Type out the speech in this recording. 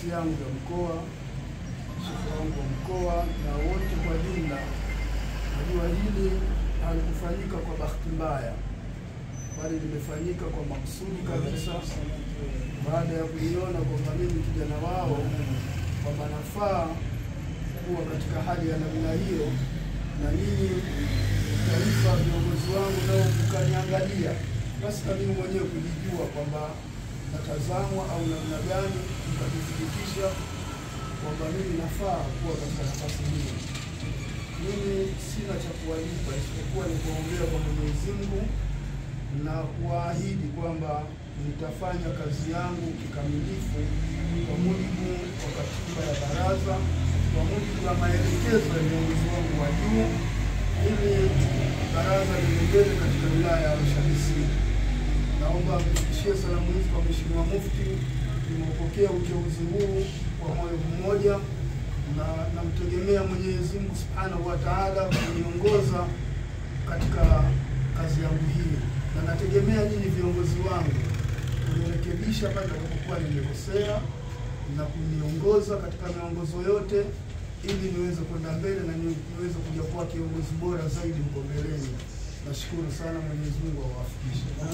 yangu ya mkoa, shehe wangu wa mkoa na wote kwa jumla. Najua hili halikufanyika kwa bahati mbaya, bali limefanyika kwa makusudi kabisa, baada ya kuiona kwamba mimi kijana wao kwamba nafaa kuwa katika hali ya namna hiyo, na nyinyi taifa, viongozi wangu nao mkaniangalia, basi na mimi mwenyewe kujijua kwamba natazamwa au namna gani, mkathibitisha kwamba mimi nafaa kuwa katika nafasi hiyo. Mimi sina cha kuwalipa isipokuwa ni kuombea kwa Mwenyezi Mungu na kuwaahidi kwamba nitafanya kazi yangu kikamilifu kwa mujibu wa katiba ya baraza, kwa mujibu wa maelekezo ya viongozi wangu wa juu, ili baraza liendele katika wilaya ya Arusha DC. Naomba mfikishie salamu hizi kwa Mheshimiwa Mufti. Nimeupokea uteuzi huu kwa moyo mmoja na namtegemea Mwenyezi Mungu Subhanahu wa Ta'ala kuniongoza katika kazi yangu hii, na nategemea nyinyi viongozi wangu kunirekebisha pale nitakapokuwa nimekosea na kuniongoza katika miongozo yote, ili niweze kwenda mbele na ni- niweze kuja kuwa kiongozi bora zaidi huko mbeleni. Nashukuru sana, Mwenyezi Mungu awafikishe.